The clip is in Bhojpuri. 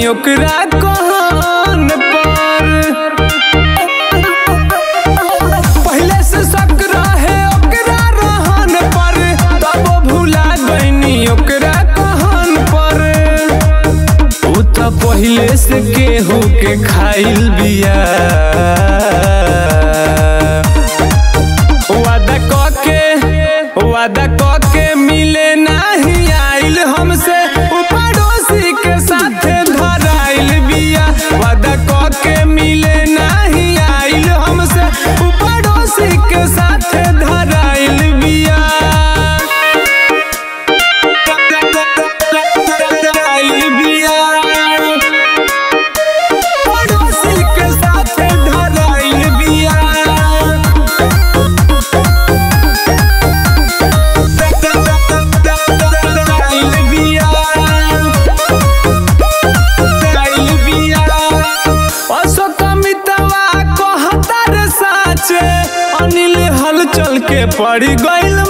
ओकरा कहन पर पहले से शक रहे ओकरा रहन पर तब भुला गईनी ओकरा कहन पर उ त पहिले से केहू के खाइल बिया वादा कके वादा कके मिले नाही आइल हमसे उ पड़ोसी के साथे धराइल बिया वादा कके मिले नाही आइल हमसे उ पड़ोसी के साथे धराइल बिया धराइल बिया पड़ोसी के साथे धराइल बिया अनिल हल चल के पड़ गइल